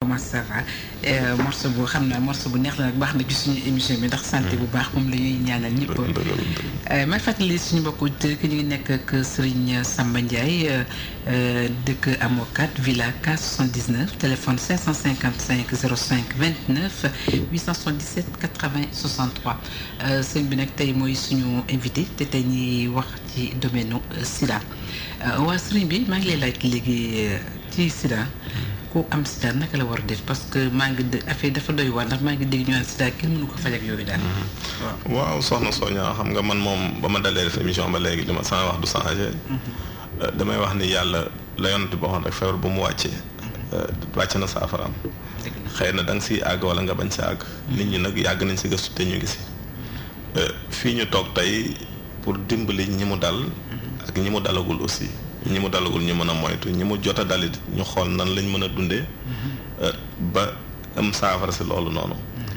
comment ça va morceau bu xam naa morceau bu neex la nag baax na ci suñu émission bi ndax santé bu baax moom la ñuy ñaanal ñëpp. may fàttali suñu mbokku auditeurs que ñu ngi nekk ak Serigne Samba Ndiaye dëkk Amokat villa K79 téléphone 555 05 29 877 80 63 sëñ bi nag tey mooy suñu invité te tey ñuy wax ci domaine Sida waa sëriñ bi maa ngi lay laaj léegi ci Sida. ku am sida naka la war a def parce que maa ngi dë affaire dafa doy waar ndax maa ngi dégg ñu naan sida kenn mënu ko faj ak yooyu daal. waaw soxna Sonia xam nga man moom ba ma dalee def émission ba léegi li ma sama wax du changé. damay wax ni yàlla la yonent boo xam rek feebar bu mu wàccee. wàcc na saafaraam. xëy na da nga siy àgg wala nga bañ si àgg. nit ñi nag yàgg nañ si gëstu te ñu ngi si. fii ñu toog tey pour dimbali ñi mu dal. ak ñi mu dalagul aussi. ñi mu dalagul ñu mën a moytu ñi mu jot a dalit ñu xool nan lañ mën a dundee ba am saafara si loolu noonu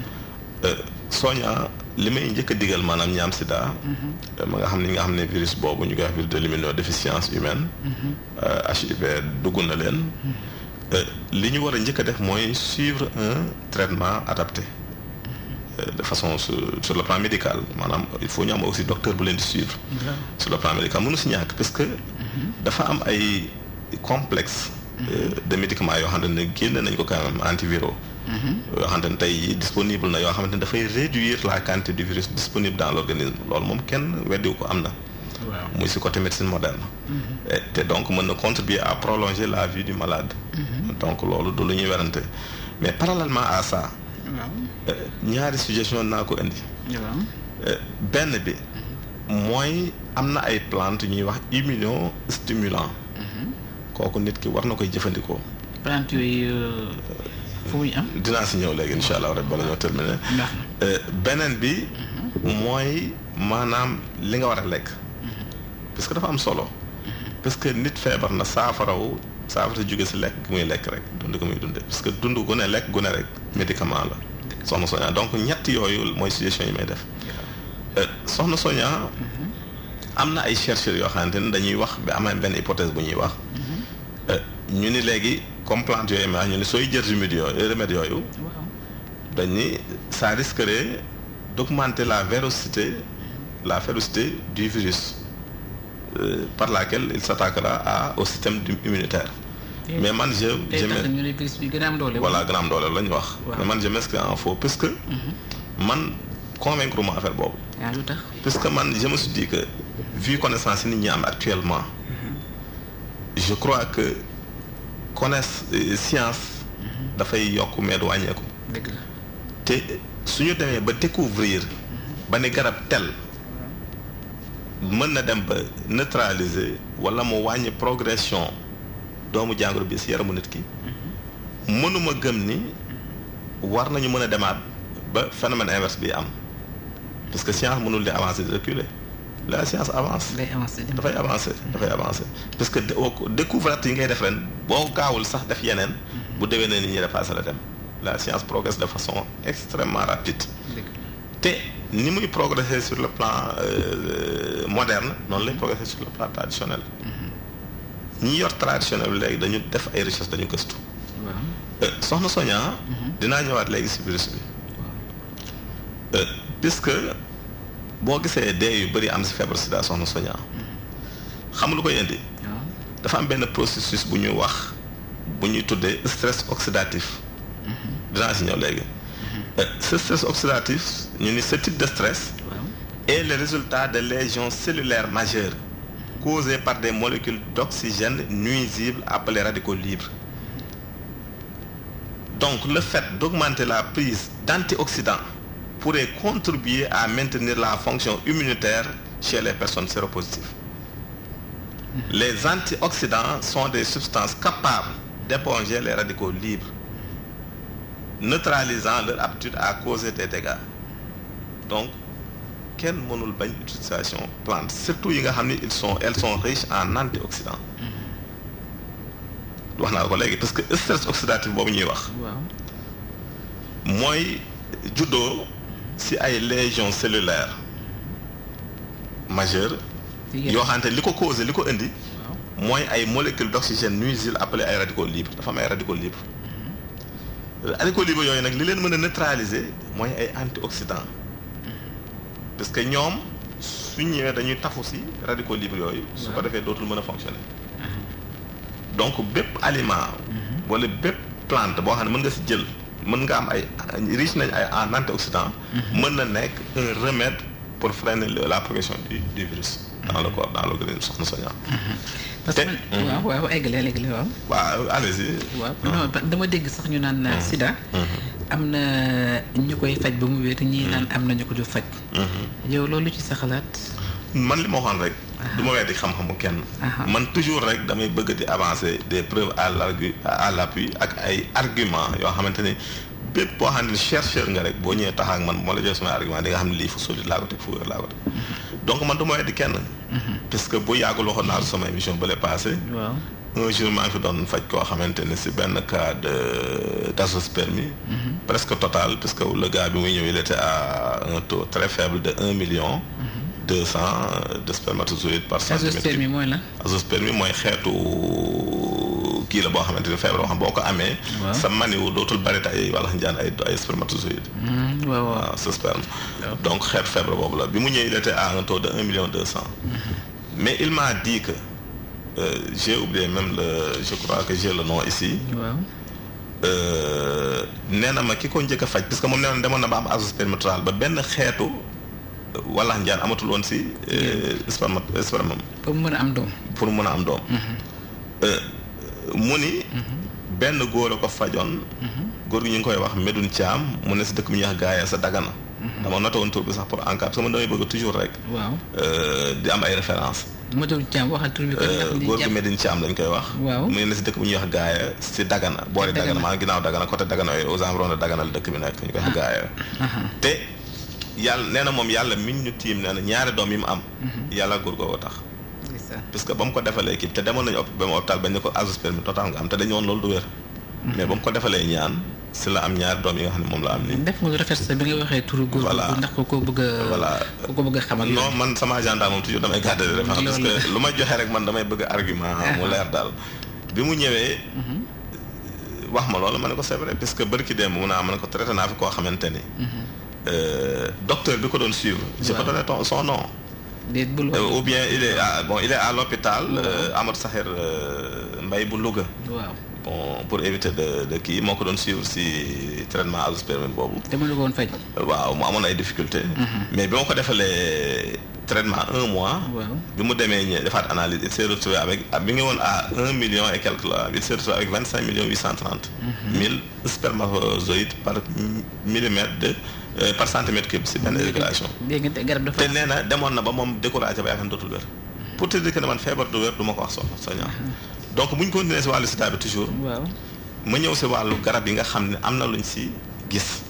sooña li may njëkk a digal maanaam ñi am sida ma nga xam ne nga xam ne virus boobu ñu koy wax virus de l'immunodéficience humaine HIV dugg na leen li ñu war a njëkk a def mooy suivre un traitement adapté de façon sur sur le plan médical maanaam il faut ñu am aussi docteur bu leen di suivre sur le plan médical mënu si ñàkk parce que dafa am ay complexe de médicaments yoo xamante ne génn nañ ko quand même antiviraux yoo xamante ne tey disponible na yoo xamante ne dafay réduire la quantité du virus disponible dans l'organisme loolu moom kenn weddiwu ko am na muy si côté médecine moderne te donc mën na contribuer à prolonger la vie du malade donc loolu du lu ñuy werante mais parallèlement à ça ñaari suggestion naa ko indi benn bi mooy am na ay plante ñuy wax immunostimulant kooku nit ki war na koy jëfandikoo plante yooyu fu muy am dinaa si ñëw léegi incha allah rek bala ñoo terminer beneen bi mooy maanaam li nga war a lekk parce que dafa am solo parce que nit feebar na saafarawu saafara jóge si lekk gi muy lekk rek dund ko muy dunde parce que dund gu ne lekk gu ne rek médicament la soxna Sonia donc ñett yooyu mooy suggestion yi may def soxna Sonia am na ay chercheurs yoo xamante ne dañuy wax ba am benn hypothèse bu ñuy wax ñu ni léegi comme plante yooyu ma ñu ni sooy jël remède yooyu remède yooyu dañ ni ça risquerait d'augmenter la véracité la férocité du virus par laquelle il s'attaquera à au système immunitaire mais man je je voilà gën a am doole la ñu wax mais man je m'inscris en faux parce que man convaincre ma affaire boobu parce que man je me suis dit que vu connaissance yi nit ñi am actuellement je crois que connaisse science dafay yokk mais du wàññeeku te suñu demee ba découvrir ba ne garab tel mën na dem ba neutraliser wala mu wàññi progression doomu jàngoro bi si yaramu nit ki mënuma gëm ni war nañu mën a demaat ba phénomène inverse bi am parce que science mënul di avancer di reculer la science avance dafay avancer dafay avancer parce que découverte yi ngay def ren boo gaawul sax def yeneen bu déwee ne nit ñi dépassé la dem la science progresse de façon extrêmement rapide te ni muy progresser sur le plan moderne noonu lay progresser sur le plan traditionnel ñi yor traditionnel bi léegi dañu def ay recherche dañu gëstu soxna Sonia dinaa ñëwaat léegi si virus bi puisque boo gisee dee yu bëri am si feebar sida soxna Sonia xam lu koy indi dafa am benn processus bu ñuy wax bu ñuy tuddee stress oxydatif dinaa si ñëw léegi ce stress oxydatif ñu ni ce type de stress est le résultat de lésions cellulaires majeures causées par des molécules d'oxygène nuisibles appelées radicaux libres donc le fait d'augmenter la prise d'antioxydants pourrait contribuer à maintenir la fonction immunitaire chez les personnes séropositives. Les antioxydants sont des substances capables d'éponger les radicaux libres, neutralisant leur aptitude à causer des dégâts. Donc, quelle mënul bañ utilisation plante surtout yi nga xam ni ils sont elles sont riches en antioxydants. wax naa ko léegi parce que stress oxydatif boobu ñuy wax. mooy juddoo ci ay lésions cellulaires majeures. yoo xamante li ko causé li ko indi. mooy ay molécules d'oxygène nuisibles appelées ay radicaux libres dafa am ay radicaux libres. radicaux libres yooyu nag li leen mën a neutraliser mooy ay antioxydants parce que ñoom su ñëwee dañuy tafu si radicaux libres yooyu. su ko defee dootul mën a fonctionner. donc bépp aliment. wala bépp plante boo xam ne mën nga si jël mën nga am ay riche nañ ay en antioxydants. mën na nekk un remède pour freiner la progression du du virus. dans le corps dans l'organisme soxna Sonia. parce que waaw waaw eggale eggale waaw. waaw allez-y. waaw non dama dégg sax ñu naan Sida. am na ñu koy faj ba mu wér ñii naan am na ñu ko du faj. yow loolu ci sa xalaat. man li ma waxoon rek. du ma weddi xam-xamu kenn. man toujours rek damay bëgg di avancer des preuves à l'argu à l'appui ak ay arguments yoo xamante ni bépp boo xam ne chercheur nga rek boo ñëwee taxaw ak man moo la jox samay argument di nga xam ne lii fu solide laa ko teg fu wér laa ko teg. donc man du ma weddi kenn. parce que bu yàggul waxoon naa sama émission bële passé. waaw un jour maa ngi fi doon faj koo xamante ne si benn cas de d'azoospermie. presque total parce que le gars bi muy ñëw il était à un taux très faible de un million. deux cent de spermatozoïdes par centimètre. azoospermie mooy la. azoospermie mooy xeetu kii la boo xamante ne feebar boo xam boo ko amee. sa maniwu dootul bari ay wala njaan ay ay spermatozoïdes. waaw waaw waaw sa sperme. donc xeetu feebar boobu la bi mu ñëwee il était à un taux de un million deux cent. mais il m'a dit que euh, j'ai oublié même le je crois que j'ai le nom ici. waaw. nee na ma ki ko njëkk a faj parce que moom nee na demoon na ba am azoospermie totale ba benn xeetu. wala njaan amatul woon si. sperme sperme pour mu mën a am doom. pour mu mën a am doom. mu ni. benn góor a ko fajoon. góor gi ñu ngi koy wax Medoune Thiam mu ne si dëkk bi ñuy wax gaaya sa Dagana. dama noté woon tur bi sax pour en cas parce que man damay bëgg toujours rek. waaw di am ay références. Medoune Thiam waxal tur bi kon ndax góor gi Medoune Thiam lañ koy wax. waaw mu ne si dëkk bu ñuy wax gaaya si Dagana. boori Dagana maanaam ginnaaw Dagana côté Dagana yooyu aux environs de Dagana la dëkk bi nekk ñu koy wax gaaya. te. yàlla nee na moom yàlla mi ñu tiim nee na ñaari doom yi mu am. yàlla góor googu tax. parce que ba mu ko defalee kii te demoon nañu ba mu hôpital bañ ne ko azoospermie total nga am te dañu woon loolu du wér. mais ba mu ko defalee ñaan si la am ñaari doom yi nga xam ne moom la am nii. def nga lu rafet sa bi nga waxee turu góor googu ndax ko ko bëgg a. voilà ko ko bëgg a xamal. non man sama agenda moom toujours damay garder référence parce que lu may joxe rek man damay bëgg argument mu leer daal. bi mu ñëwee. wax ma loolu ma ne ko c'est vrai parce que barki démb mu naa ma ne ko traité naa fi koo xamante ni. docteur bi ko doon suivre. je peux donner ton son nom. ou bien il est à bon il est à l'hôpital Amadou Sakhir Mbaye bu Louga. waaw bon pour éviter de de kii moo ko doon suivre si traitement azoospermie boobu. dama la ko woon faj. waaw mu amoon ay difficultés. mais bi ma ko defalee traitement un mois. waaw bi mu demee ñë defaat analyse il s'est retrouvé avec bi nga woon à un million et quelque là il s'est retrouvé avec vingt cinq millions huit cent trente. mille spermatozoïdes par millimètre de. par centimètre cube si benn éjaculation. dégg nga garab dafa. te nee na demoon na ba moom découragé ba yaakaar ne dootul wér. pour te dire que ne man feebar du wér du ma ko wax soxna Sonia. donc bu ñu continuer si wàllu sida bi toujours. waaw ma ñëw si wàllu garab yi nga xam ne am na luñ si gis.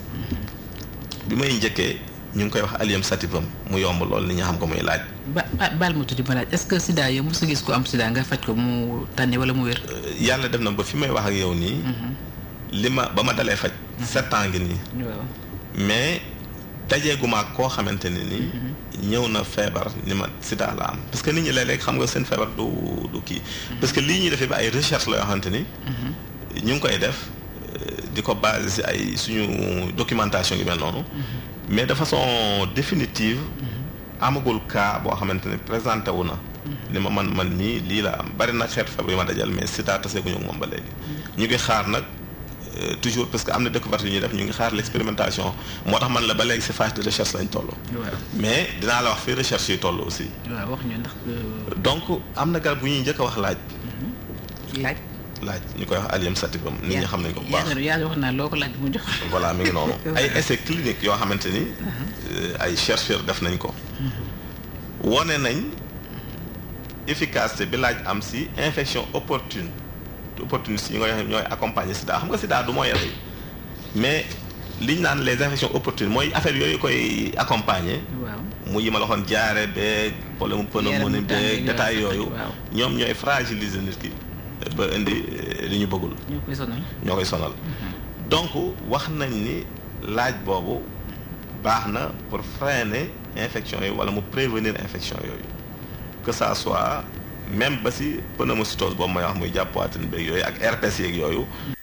bi may njëkkee ñu ngi koy wax allium sativum mu yomb lool ni ñu xam ko muy laaj. ba baal ma tuddi ma laaj est-ce que sida yow mos a gis ko am sida nga faj ko mu tànne wala mu wér. yàlla def na ba fi may wax ak yow nii. li ma ba ma dalee faj. sept ans ngi nii. waaw. mais dajeeguma ak koo xamante ne ni. ñëw na feebar ni ma sida la am parce que nit ñi léeg-léeg xam nga seen feebar du du kii. parce que lii ñuy defee ba ay recherche la yoo xamante ni. ñu ngi koy def di ko basé si ay suñu documentation yu mel noonu. mais de façon définitive. amagul cas boo xamante ne présenté wu na. ni ma man man mii lii la am bari na xeetu feebar yu ma dajal mais sida taseeguñu ak moom ba léegi. ñu ngi xaar nag. toujours parce que am na découverte yu ñuy def ñu ngi xaar l'expérimentation moo tax man la ba léegi ci phase de recherche lañ toll. mais dinaa la wax fii recherche yi toll aussi. waaw wax ñu ndax. donc am na garab bu ñuy njëkk a wax laaj. laaj. laaj ñu koy wax allium sativum nit ñi xam nañ ko bu baax yàlla wax naa loo ko laaj mu jox. voilà mi ngi noonu. ay essais cliniques yoo xamante ni. ay chercheurs def nañ ko. wone nañ efficacité bi laaj am ci infection opportune. opportunistes yi nga xam ñooy accompagner sida xam nga sida du mooy rey mais liñ naan les infections opportunes mooy affaire yooyu koy accompagner. waaw mu yi ma la waxoon jaare beeg problème pneumonie beeg détail yooyu. ñoom ñooy fragiliser nit ki ba indi li ñu bëggul. ñoo koy sonal. ñoo koy sonal. donc wax nañ ni laaj boobu baax na pour freiner infection yooyu wala mu prévenir infection yooyu que ça soit. même ba si pneumocytose boobu may wax muy jàpp poitrine beeg yooyu ak herpès yeeg yooyu